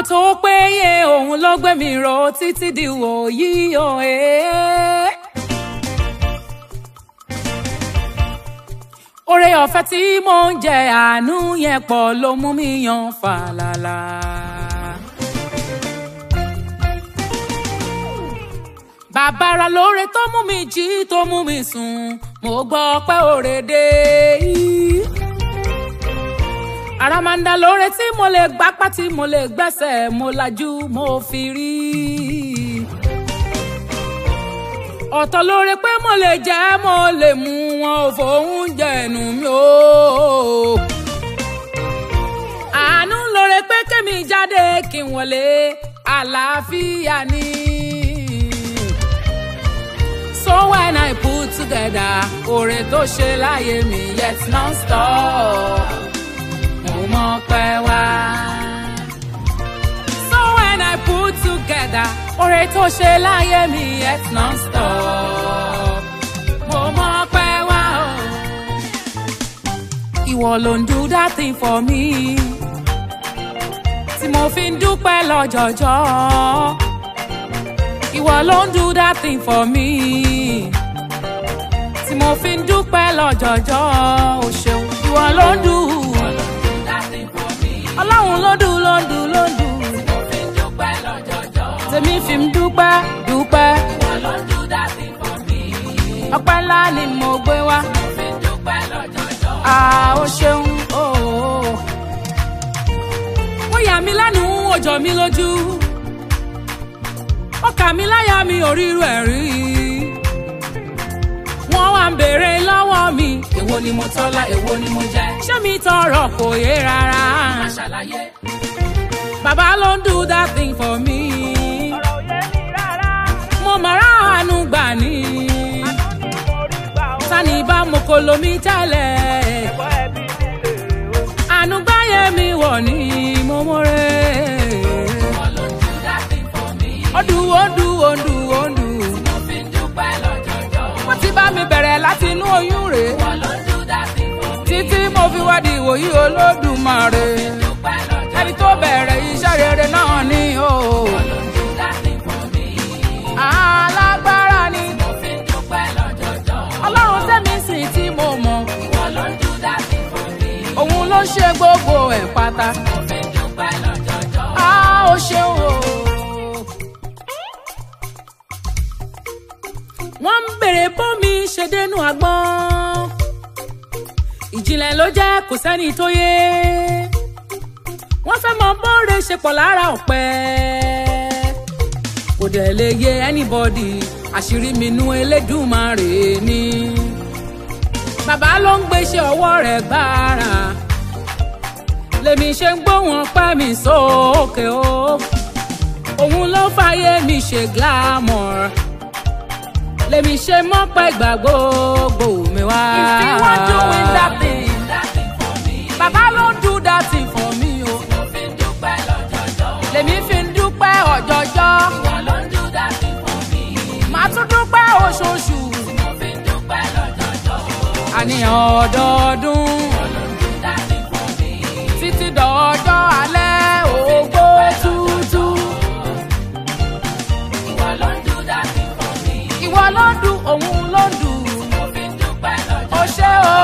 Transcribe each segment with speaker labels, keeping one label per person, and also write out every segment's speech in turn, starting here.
Speaker 1: tó péye òun ló gbé mi ró títí di wòyí o ẹ́. oore ọ̀fẹ́ tí mò ń jẹ àánú yẹn pọ̀ ló mú mi yan fàlàlà. bàbára lóore tó mú mi jí tó mú mi sùn mo gbọ́ pé òre dé. àràmàǹdà lóore tí mo lè gbápá tí mo lè gbẹ́sẹ̀ mo lajú mo fi rí. ọ̀tọ̀ lóore pé mo lè jẹ́ mo lè mú wọn ò fòun jẹ̀nu mi o. àánú lóore pé kémi jáde kí n wọlé àlàáfíà ni. So when I put together oore tó ṣe láyé mi yet non-stop mo mọ̀ pé wá. So when I put together oore tó ṣe láyé mi yet non-stop mo mọ̀ pé wá. Ìwọ ló ń do that thing for me tí mo fi ń dúpẹ́ lọ́jọ́jọ́ ìwọ ló ń do that thing for me tí mo fi ń dúpẹ́ lọ́jọ́jọ́ o ṣeun ìwọ ló ń do ọlọ́run ló dùn ló ń dùn ló ń dùn tèmi fi ń dúpẹ́ dúpẹ́ ọpẹ́ ńlá ni mo gbé wá ah o ṣeun ooo ó yà mí lẹ́nu ó jọ mí lójú ọkà mi láyà mi ò ríru ẹ̀ rí. wọ́n wá ń béèrè lọ́wọ́ mi. èwo ni mo tọ́lá èwo ni mo jẹ́. ṣé mi tọrọ kò yé rárá. má ṣàlàyé. bàbá ló ń do that thing for me.
Speaker 2: ọ̀rọ̀ òye mi rárá.
Speaker 1: mo mọ̀ra àánú gbà ní.
Speaker 2: àánú ni mo rí gbà ó.
Speaker 1: sani bá mo kò lomi tẹ́lẹ̀.
Speaker 2: ẹ̀kọ́ ẹbí mi lè o.
Speaker 1: àánú gbáyé mi wọ̀ ní mo mọ̀rẹ́. Odu odu odu odu. Wọ́n ti bá mi bẹ̀rẹ̀ láti inú oyún rè. Títí mo fi wá di ìwòyí olódùmarè. Ẹni tó bẹ̀rẹ̀ iṣẹ́ rere náà ni o. Alágbára ni. Ọlọ́run tẹ́mi sìn tí mo mọ̀. Òun ló ṣe gbogbo ẹ̀ pátá. A ó ṣeun o. wọ́n ń bèrè bómi ṣe dénú agbọ́n. ìjìnlẹ̀ ló jẹ́ kò sẹ́ni tó yé. wọ́n fẹ́ mọ bóore ṣe pọ̀ lára ọ̀pẹ. kò dẹ̀ lè yé anybody àṣírí mi nú elédùnmarè ni. bàbá ló ń gbéṣẹ́ ọwọ́ rẹ̀ gbára. lèmi ṣe ń gbóhùn ọpẹ́ mi sókè o. òun ló fàyè mi ṣe glamour lèmi ṣe mọ́ pẹ́ gbà gbogbo mi wá. if you wan do with that thing bàbá ló ń do that thing for me o. lèmi fi ń dúpẹ́ ọ̀jọ̀jọ́. màá tún dúpẹ́ oṣooṣù. àníyàn ọdọọdún. títí dọ̀ọ́jọ́ alẹ́ ògbó tútù. ìwọ ló ń dùn òun ló ń dùn. ó ṣe o.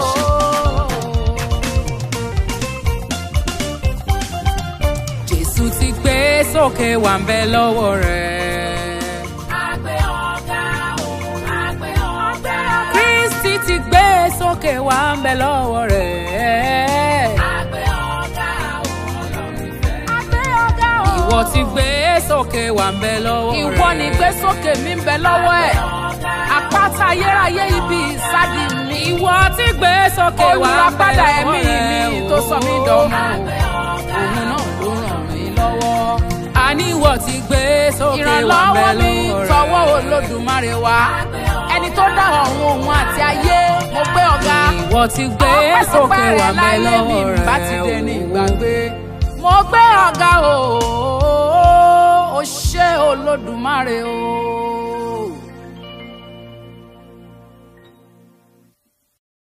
Speaker 1: jésù ti gbé sókè wà ń bẹ lọ́wọ́ rẹ̀.
Speaker 3: Àgbẹ̀ ọ̀gá òun àgbẹ̀ ọ̀gá.
Speaker 1: kristi ti gbé sókè wà ń bẹ lọ́wọ́ rẹ̀.
Speaker 3: Àgbẹ̀ ọ̀gá òun ọlọ́run ìfẹ́.
Speaker 1: àgbẹ̀ ọ̀gá o. ìwọ ti gbé sókè wà ń bẹ lọ́wọ́ rẹ̀.
Speaker 4: ìwọ ni gbé sókè mi ń bẹ lọ́wọ́ ẹ̀ àpáta ayérayé ibi ìsádi mi
Speaker 1: ìwọ ti gbé sókè wà ń bẹ
Speaker 4: olùràpadà
Speaker 1: lọ́wọ́
Speaker 4: ẹ̀mí
Speaker 1: rẹ̀.
Speaker 4: mi tó sọ mí dọ̀mọ́
Speaker 1: òun náà ló ràn mí lọ́wọ́. àní ìwọ ti gbé sókè wà ń bẹ
Speaker 4: ìrànlọ́wọ́ mi
Speaker 1: lọ́wọ́ rẹ̀.
Speaker 4: tọwọ́ olódùmarè wá ẹni tó dá ọ̀run òun àti ayé mo gbé ọ̀gá
Speaker 1: ìwọ ti gbé sókè wà ń bẹ
Speaker 4: láyé mi
Speaker 1: lọ́wọ́ rẹ̀.
Speaker 4: bá ti dé ní ìgbàgbé mo gbé ọ̀gá o ó ṣé olódùmarè o.